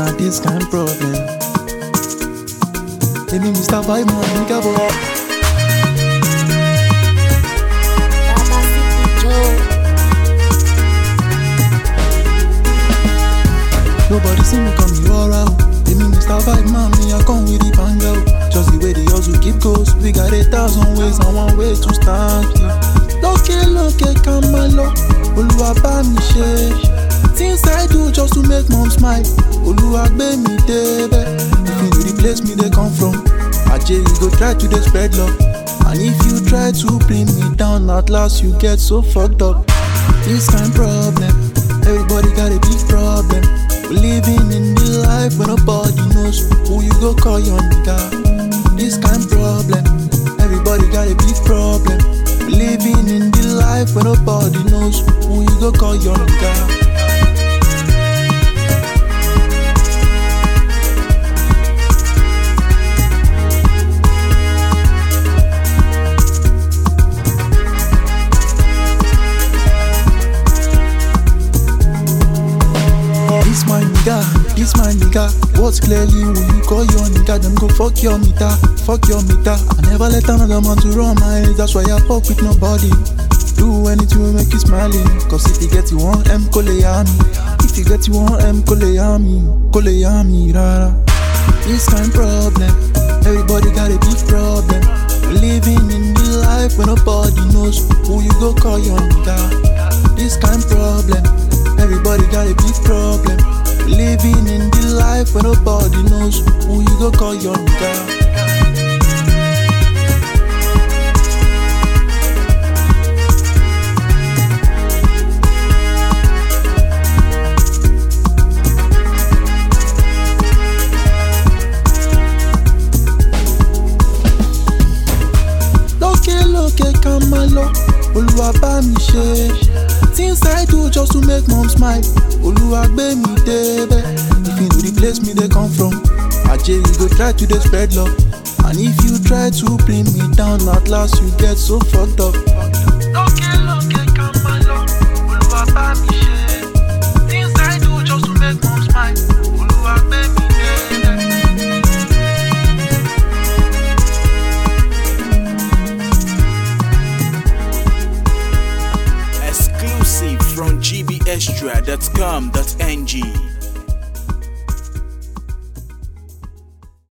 na this kind problem. Èmi Mr. Vibe man, nigga boy. Baba City Joe. Nobody see me come you around. Èmi Mr. Vibe man, me I come with the banger. Just the way the hustle keep goes. We got a thousand ways and one way to start it. Lókè lókè ká máa lọ, Olúwa bá mi ṣe. Things I do just to make mom smile. Olúwa gbé mi débẹ̀. If you know the place me dey come from, Ajé you go try to dey spread love. And if you try to bring me down, at last you get so fucked up. This kind problem, everybody got a big problem. We're living in the life where nobody knows who you go call your nigga. This kind problem, everybody got a big problem. We're living in the life where nobody knows who you go call your nigga. This my nigga, this my nigga. What's clearly when you call your nigga, them go fuck your meter, fuck your meter. I never let another man to run my head, that's why I fuck with nobody. Do anything to make you smiling, cause if you get you one M, koleyami. If you get you one M, koleyami, koleyami, rara. This kind problem, everybody got a big problem. We're living in the life where nobody knows who you go call your nigga. This kind problem, everybody got a big problem. We're living in the life where nobody knows who you go call your nigga. lókè lókè ká máa lọ olúwa bá mi ṣe things i do just to make mom smile olúwa gbé mi débẹ̀ if you know the place me dey come from ajé you go try to dey spread love and if you try to bring me down at last you get so fucked up. lókè lókè ká máa lọ olúwa bá mi ṣe things i do just to make mom smile olúwa gbé mi débẹ̀. Exclusive from gbextra.com.ng.